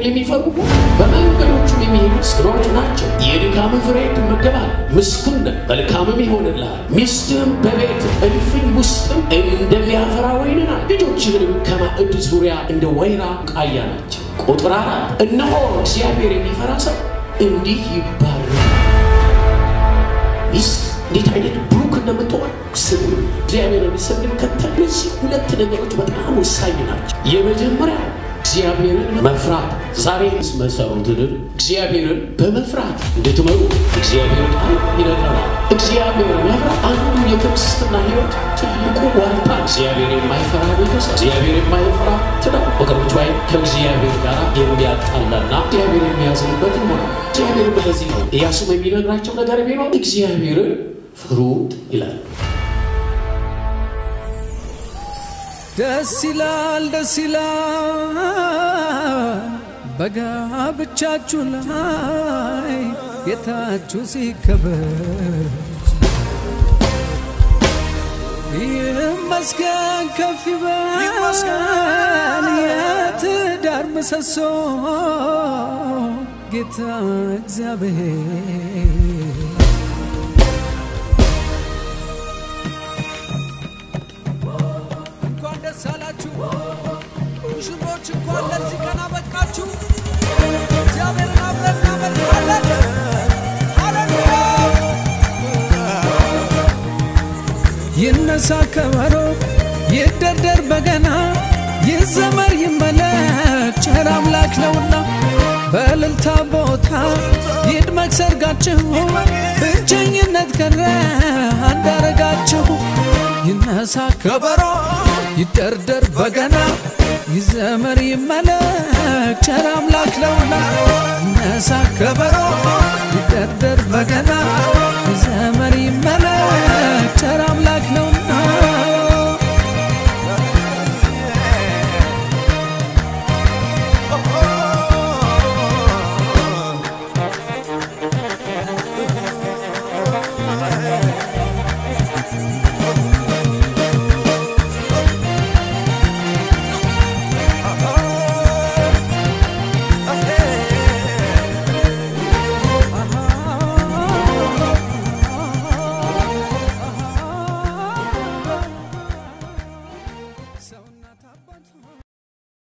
የሚፈሩ በመንገዶቹም የሚሄዱ ምስጉኖች ናቸው። የድካም ፍሬ ትመገባለህ፣ ምስጉን ነህ፣ መልካምም ይሆንልሃል። ሚስትህም በቤት እልፍኝ ውስጥም እንደሚያፈራ ወይን ናት፣ ልጆችህንም ከማዕድ ዙሪያ እንደ ወይራ ቃያ ናቸው። ቁጥር አራት እነሆ እግዚአብሔር የሚፈራ ሰው እንዲህ ይባረካል። ሚስት እንዴት አይነት ብሩክ እንደምትሆን ስሙ። እግዚአብሔርን ስንከተል እነዚህ ሁለት ነገሮች በጣም ወሳኝ ናቸው። የመጀመሪያ እግዚአብሔርን መፍራት። ዛሬ መሰሩትን እግዚአብሔርን በመፍራት እንድትመሩ እግዚአብሔር ቃል ይነግረናል። እግዚአብሔር መፍራት አንዱ የክርስትና ሕይወት ትልቁ ዋልታ። እግዚአብሔር የማይፈራ ቤተሰብ፣ እግዚአብሔር የማይፈራ ትዳር ወገኖች ወይ ከእግዚአብሔር ጋር የሚያጣላና እግዚአብሔር የሚያዝንበት ይሆናል። እግዚአብሔር በለዚህ ነው ኢያሱም የሚነግራቸው ነገር ቢኖር እግዚአብሔርን ፍሩት ይላል። ደስ ይላል ደስ ይላል በጋብቻችሁ ላይ ጌታችሁ ሲከበር ይመስገን ከፍ ይበል የትዳር ምሰሶ ጌታ እግዚአብሔር እንኳን ደስ አላችሁ ሙሽሮች፣ እንኳን ለዚህ ቀን አበቃችሁ። እግዚአብሔርን አብረን እናመልካለን። ሃሌሉያ! ይነሳ ከበሮ፣ ይደርደር በገና፣ ይዘመር ይመለክ፣ ቸር አምላክ ነውና በእልልታ ቦታ ይድመቅ ሰርጋችሁ፣ ብቸኝነት ቀረ አንዳረጋችሁ። ይነሳ ከበሮ ይደርደር በገና ይዘመር ይመለክ ቸር አምላክ ነውና ይነሳ ከበሮ ይደርደር በገና ይዘመር ይመለክ ቸር አምላክ ነው